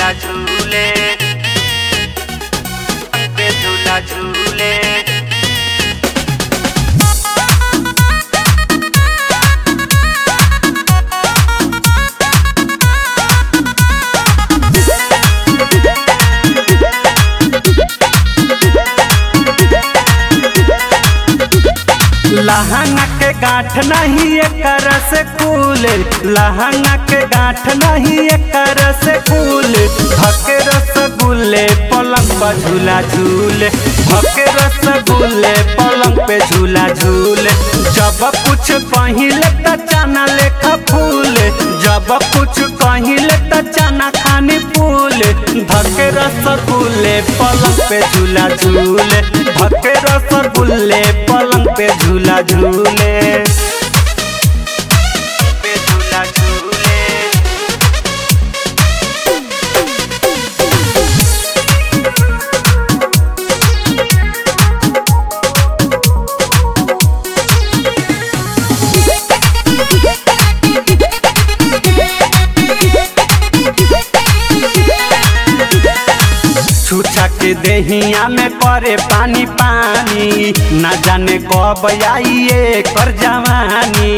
झूला झूले पे झूला झूले लहंगा के गांठ नहीं एकर से कूल लहंगा के गांठ नहीं एकर से कूल भके रसगुल्ले पलंग पर झूला झूले भके रसगुल्ले पलंग पे झूला झूले जब कुछ पहिले त चना लेखा फूल जब कुछ कहिले त चना खानी फूल भके रसगुल्ले पलंग पे झूला झूले भके रसगुल्ले पलंग पे झूला झूले पे झूला झूले छुछा के देहिया में करे पानी पानी ना जाने कब आई ये कर जवानी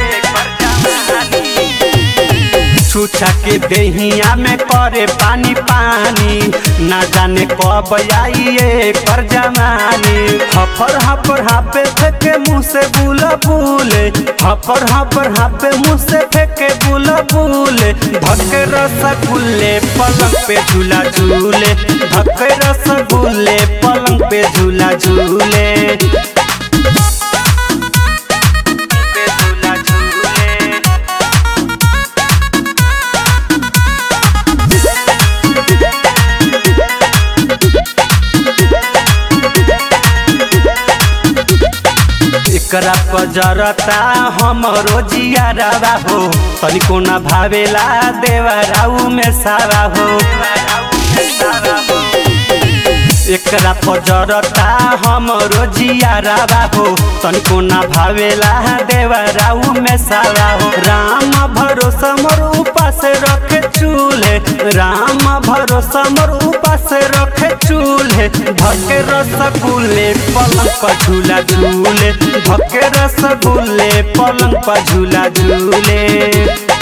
छुछा के देहिया में करे पानी पानी ना जाने कब आई ये कर जवानी हफर हफर हापे फेंके मुंह से बुला बुले हफर हफर हापे मुंह से फेंके बुला बुले भके रसगुल्ले पलंग पे झूला झूले भके रसगुल्ले पलंग पे झूला झूले पे झूला झूले एकरा पजरता हमरो जियारवा हो तनिको न भावेला देवराऊ में सारा हो एकरा पजरता हमरो जियारवा हो तनिको न भावेला देवराऊ में सारा हो राम भरोसा मोर उपास रखे चूल्हे राम भरोसा मोर उपास रखे चूल्हे धके रसगुल्ले पलंग पर झूला झूले धके रसगुल्ले पलंग पर झूला झूले